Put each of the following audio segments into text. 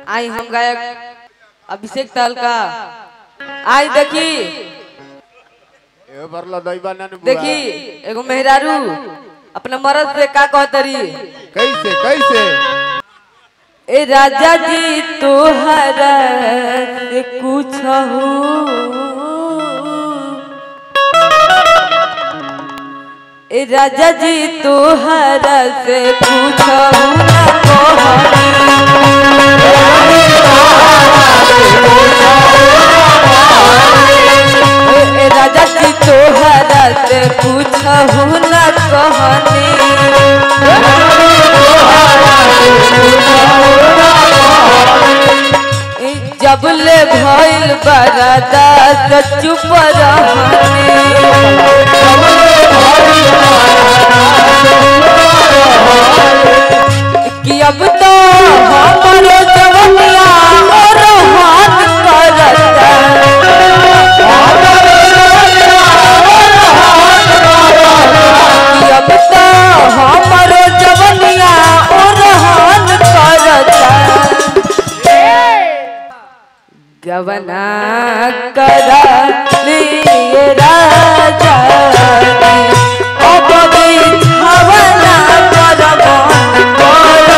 आई हम गायक अभिषेक तहलका आई देखी ए बरला दैबा ना देखी एगो मेहरारू अपना मर्द से का कहतरी कैसे कैसे ए राजा जी तोहरा से कुछ ए राजा जी तोहरा से कुछ ना कहनी ए राजा जी तोहरा से पूछहु न कहनी ए जब ले भइल बरादा से चुप रहनी कि अब तो हमारो जवनिया और हाथ करता कि अब तो हमारो जवनिया ओरहन करता गवना करा लिए राजा जी, अब बिछावना करवन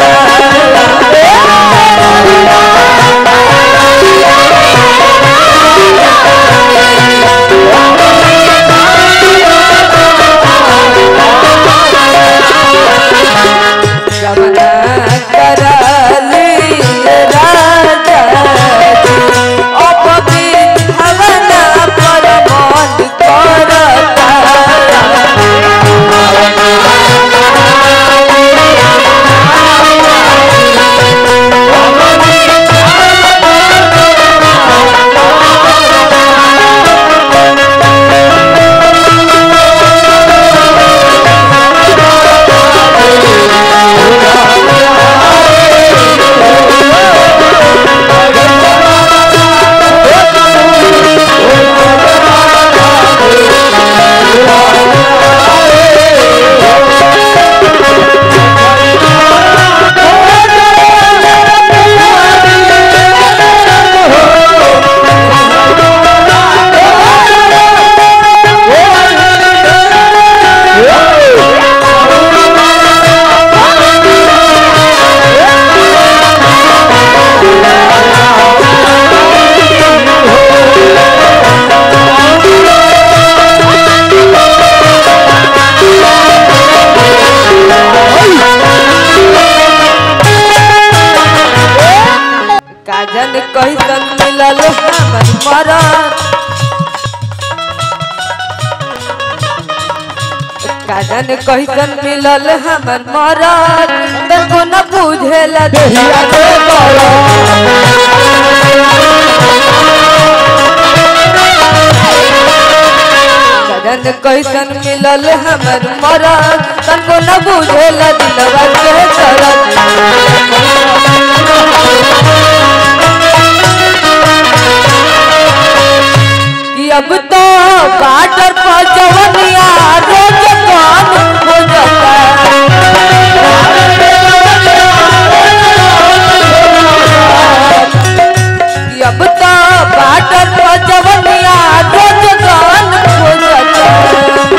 गवना करा लिए राजा जी, अब बिछावना करवन करता काजन कैसन मिलल हमर मरद काजन कैसन मिलल हमर मरद तको न बुझेल देहिया के काजन कैसन मिलल हमर मरद तको न बुझेल दिलवा के दर्द कि अब तो बाटर पर जवनिया रोज कान हो जाता कि अब तो बाटर पर जवनिया रोज कान हो जाता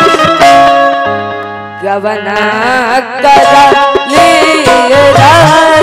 गवना करा ले राजा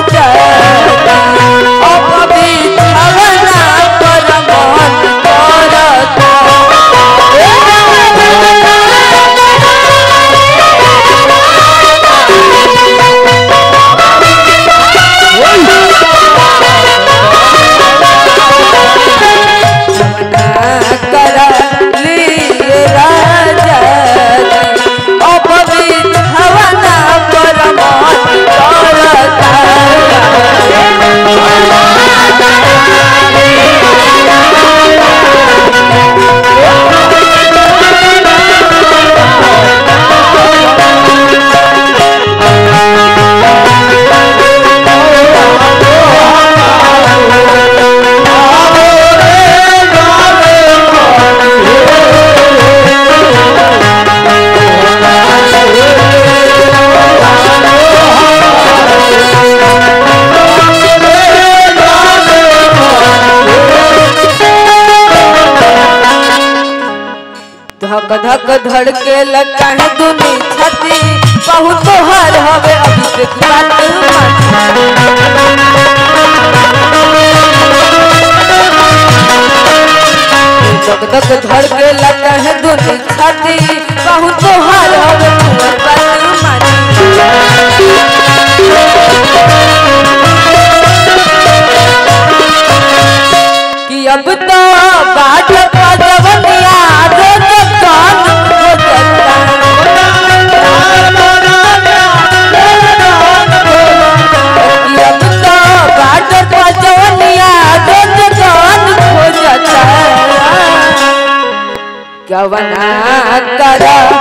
धक धक धड़के लगा है दुनी छाती बहुत हर हवे अभिषेक बात धक धक धड़के लगा है दुनी छाती बहुत हर हवे तुम्हार बात मानी कि अब तो बाट पजवनिया रोज कान हो जाता कि अब तो बाट पजवनिया रोज कान हो जाता कवना करा